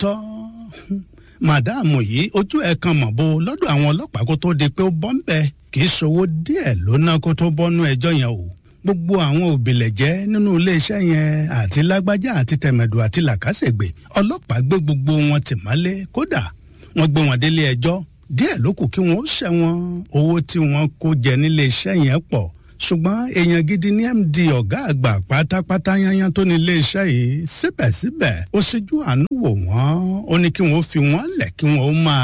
lóòótọ́ màdáàmù yìí ojú ẹ̀ kan mọ̀ bó lọ́dọ̀ àwọn ọlọ́pàá kó tó di pé ó bọ́ ń bẹ kì í ṣòwò díẹ̀ ló ná kó tó bọ́nú ẹjọ́ yẹn o gbogbo àwọn òbílẹ̀jẹ́ nínú iléeṣẹ́ yẹn àti lágbájá àti tẹ̀mẹ̀dù àti làkàṣègbè ọlọ́pàá gbé gbogbo wọn tì mọ́lé kódà wọ́n gbé wọn délé ẹjọ́ díẹ̀ ló kù kí wọ́n ó ṣẹ̀wọ̀n owó tí wọ́n kó jẹ nílé iṣẹ́ yẹn pọ̀ ṣùgbọ́n èèyàn gidi ní md ọ̀gá àgbà pátápátá yányán tó ní iléeṣẹ́ yìí síbẹ̀síbẹ̀ ó ṣíjú àánú wò wọ́n ó ní kí wọ́n fi wọ́n lẹ̀ kí wọ́n ó máa